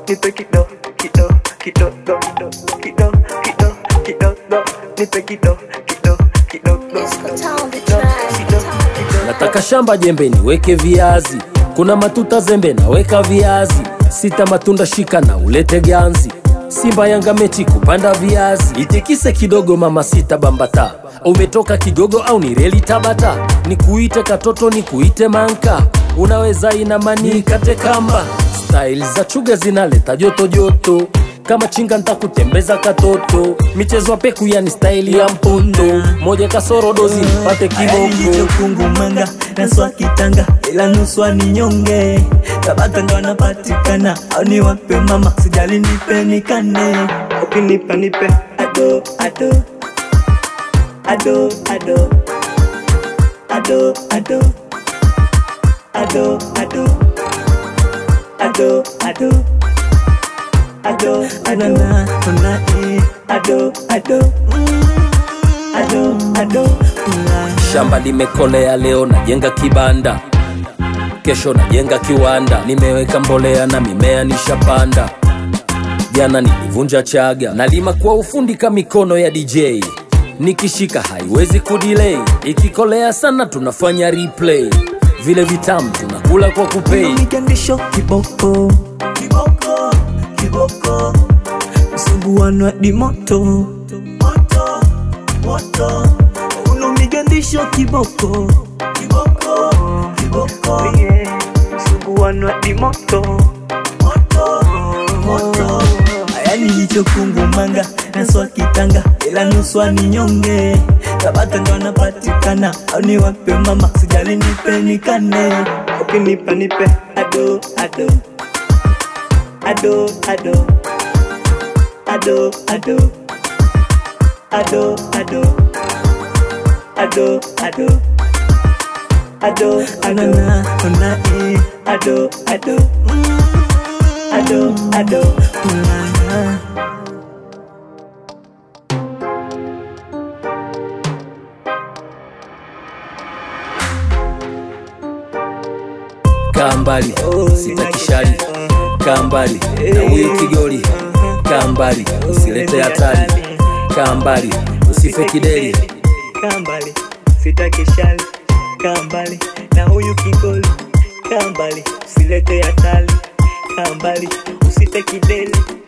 nipe kido kido kido do do kido kido kido do nipe kido kido kido do Disco Town, the kido track. kido kido nataka shamba jembe niweke viazi kuna matuta zembe naweka viazi sita matunda shika na ulete ganzi simba yanga mechi kupanda viazi itikise kidogo mama sita bambata umetoka kigogo au ni reli tabata nikuite katoto nikuite manka unaweza inamani kate kamba style za chuga zinaleta joto joto kama chinga ntakutembeza katoto michezo ya peku yani staili ya mpoto moja kasoro dozi nipate kiboko kilichokungumanga naswa kitanga ila nuswa ni nyonge tabata ndo anapatikana au ni wape mama sijali nipe nikane ukinipa nipe ado ado ado ado ado ado ado ado ado ado ado ado na na eh ado ado mm, ado ado Ula. shamba limekolea leo najenga kibanda kesho najenga kiwanda nimeweka mbolea na mimea nishapanda jana nilivunja chaga nalima kwa ufundi ka mikono ya dj nikishika haiwezi kudilei ikikolea sana tunafanya replay vile vitamu tunakula kwa kupei migandisho kiboko kiboko kiboko msuguano hadi moto moto moto uno migandisho kiboko kiboko kiboko suguano hadi moto moto moto aya nilichokungumanga naswa kitanga ila nuswa ni nyonge tabata ndo anapatikana au ni wape mama sijali nipe nikane ukinipa nipe ado ado ado ado ado ado ado ado ado ado ado anana ona e ado ado mm, ado ado ulala kaa mbali sitakishari kaa mbali na huyu kigoli kaa mbali usilete hatari kaa mbali usife kideli kambali sitaki shali kambali na huyu kigoli kambali usilete hatari kambali usite kideli